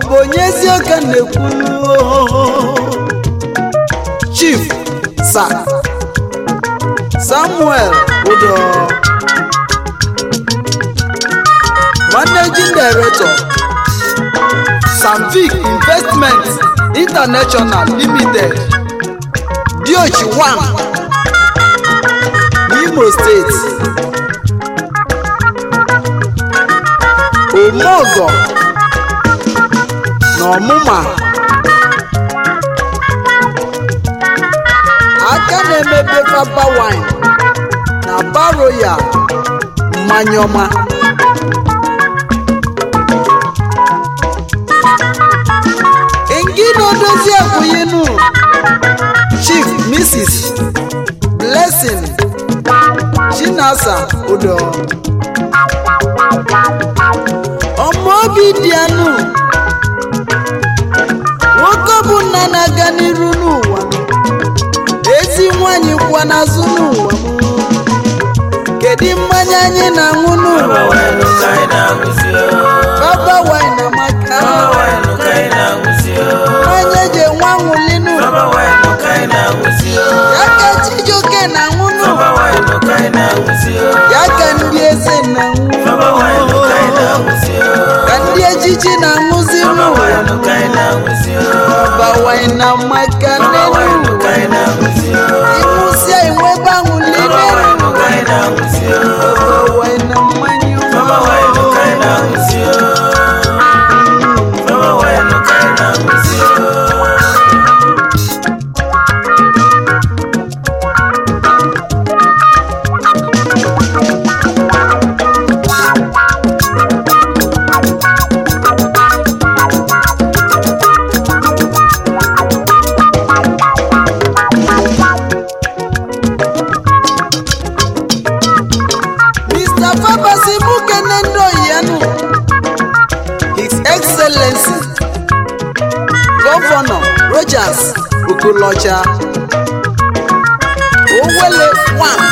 bụ onye eziokwu na-ekwu chief sa samuel udo managing director samvic investment international limited diochi 1 n'imo steeti omeọgọ na ọmụma aka na-emebe faba wine na baro ya mmanya ọma ngino dozie akwụyinu chief mrs blessing chinasa udo ọmọ obi dị anụ nwoke bụ nna na-aga n'iru n'ụwa ezi nwanyị kwa n'azụ n'ụwa kedu mmanya anyị na-aṅụ n'ụwa baba wine amaka mmanya eji enwe aṅụli n'ụwa ya ka chijioke na-aṅụ n'ụwa ya ka ndị eze na-aṅụ ka ndị ejiji na-aṅụzi n'ụwa baba wine amaka n'elu ụwa ịṅụsịa enwe ebe aṅụli n'elu baba wine na mmanya ọma. Mr. Fabasi Mukene Ndoyanu, His Excellency, Governor Rogers Okolocha, Owele One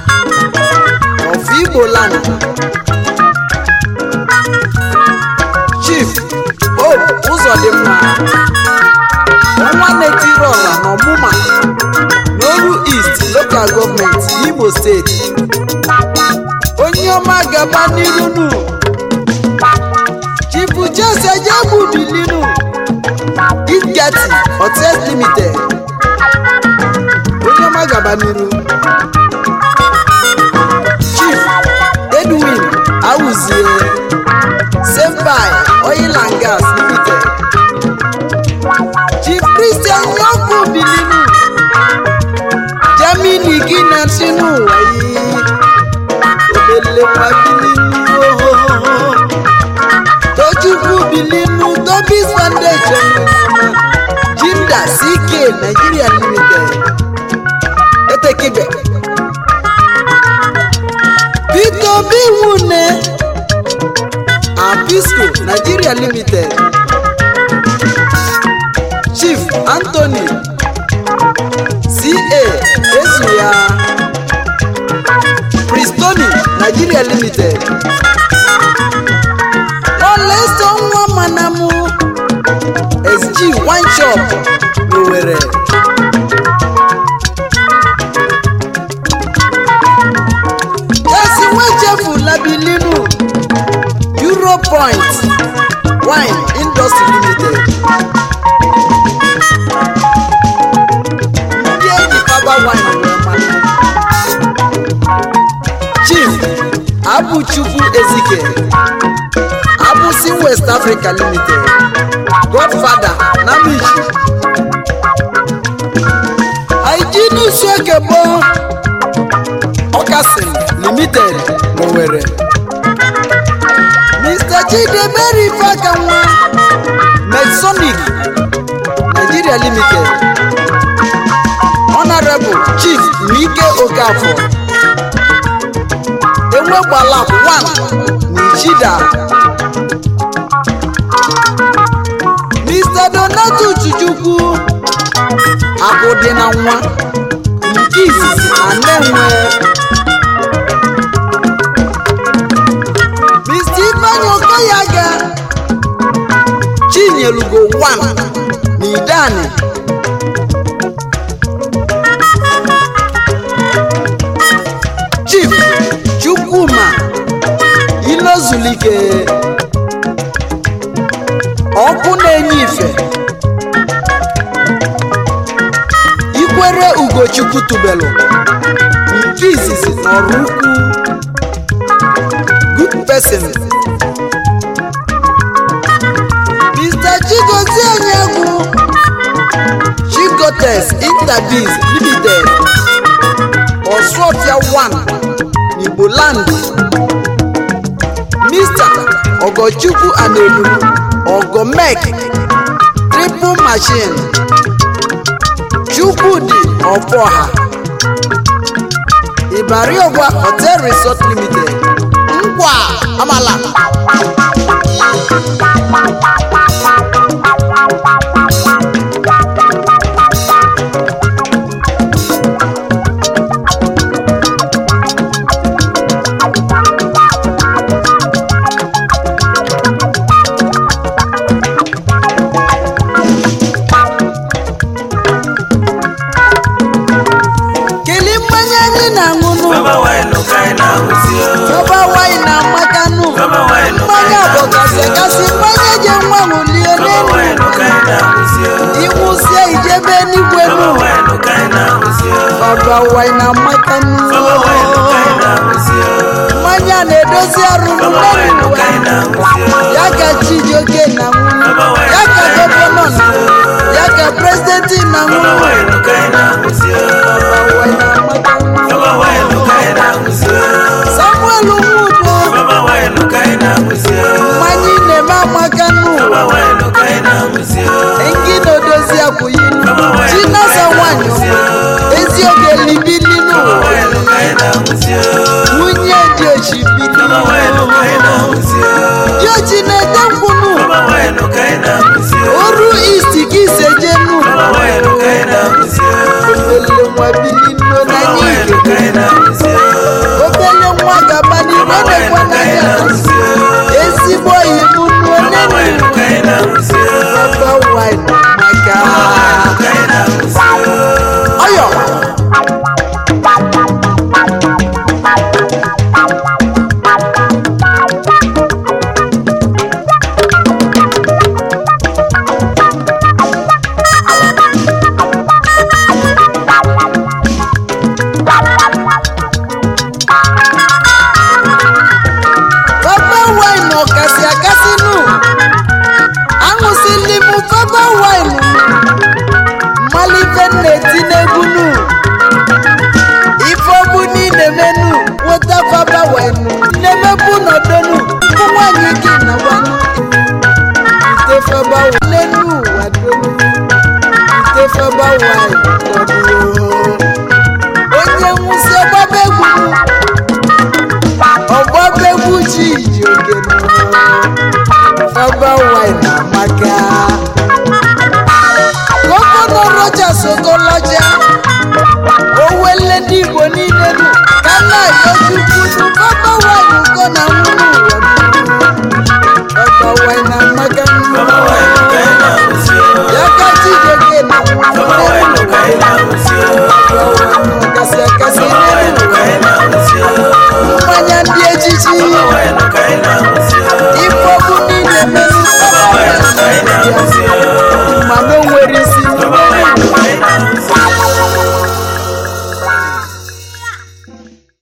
of Igbo Land, Chief Hope Uzodimma, Ọnwa Netiri Ọla n'Ọmụma, n'Oru East Local Government, Imo State. onye ọma gaba n'iru nu chifu jese jebu bilinu gitgati hotels limited onye ọma gaba n'iru chief edwin awuzie senpai oil and gas limited chief christian yọkụ bilinu germany gị na sinu ụwa yìí obele nwa bilinu tochukwu bilinu tobis foundation jinda ck nigeria limited etekibe peter obi nwune apisco nigeria limited chief anthony ca ezuya Pristoni Nigeria Limited. Oleso nwa manamu SG Wine Shop n'Owerri. Esi nwechefula bilinu Europoint Wine Industry Limited. Ndị eji Faba Wine wee mara. chief abụchukwu ezike abụsi west africa limited godfather namichi aijinusuekebo ọkasin limited n'Owerri mr chidebere ifeakanwa medsonic nigeria limited honorable chief mike okafor enwegbala one n'ichida mr donato chujukwu akụdị na nwa nke izizi anenwe mr ifeanyi okoyaga chief tinyelugo 1 n'idani chief chukwuma ilozulike ọkụ na-enye ife ikwere ugochukwu tubelu nke izizi n'ọrụ ukwu good person mr chigozie anyegwu chigotes interbiz limited ọsụọfịa 1 n'igbo land mr ogochukwu anelu ogomek triple machine chukwudi ọfọha ibariogwa hotel resort limited ngwa amala kele mmanya anyị na-aṅụ nụ Baba wine ka anyị na-ahụzi o. ọba wanyị na mmakanụ Baba wine ka mmanya anyị bụ kasị na-ahụzi o. kasị mmanya je nwa ṅụlie Baba n'elu wine ka anyị na-ahụzi o. ịnwụsie ijebe n'igwe nụ Baba wine ka anyị na-ahụzi o. ọba wanyị na mmakanụ Baba wine ka anyị na-ahụzi o. mmanya na-edozi arụ Baba wine n'elu ka anyị na-ahụzi o. ya ka chijioke na nwunye ya ka gọvanọ na ya ka prezidenti na Baba nwunye wine ka anyị na-ahụzi o. ọba wanyị na mmakanụ Baba wine ka anyị na-ahụzi o. samuel nwudo Baba wine ka anyị na-ahụzi o. mmanya ị na-eme amakanụ Baba wine ka anyị na-ahụzi o. engi na-edozi akwụyinu chinasa nwanyị ezi oge libili Baba n'ụwa wine ka anyị na-ahụzi o. nwunye dị oshibili Baba wine ka anyị na-ahụzi o. dị ochi na-ete nkwunu Baba wine ka anyị na-ahụzi o. oru isti ka isejenu Baba wine ka anyị na-ahụzi o. obele nwa bili nno na Baba wine n'ike ka anyị na-ahụzi o. obele nwa gaba n'iru Baba wine nekwa ka anyị n'anya na-ahụzi o. ezigbo ibu nnu Baba onenu wine ka anyị na-ahụzi o. baba wine maka Ka anyị na-ahụzi o. ọyọ baba wine ọkasị akasị nụ aṅụsịli m baba wine mmalife na-eti n'egwu nụ ife ọbụ niile menu nweta baba wine na-emebu n'ọdọnụ ụmụ nwanyị gị na gwanụ ite faba wine nụ wadonu ite faba wine nọdụrụ onye nwụsị ọgbaba egwu nụ ọgbaba egwu ji iji oge nụ faba wine amaka gọvanọ Rochas Okorocha owele ndị Igbo niile nụ ka nna ya chukwu nụ faba wine ugo na nwunye ụwa nụ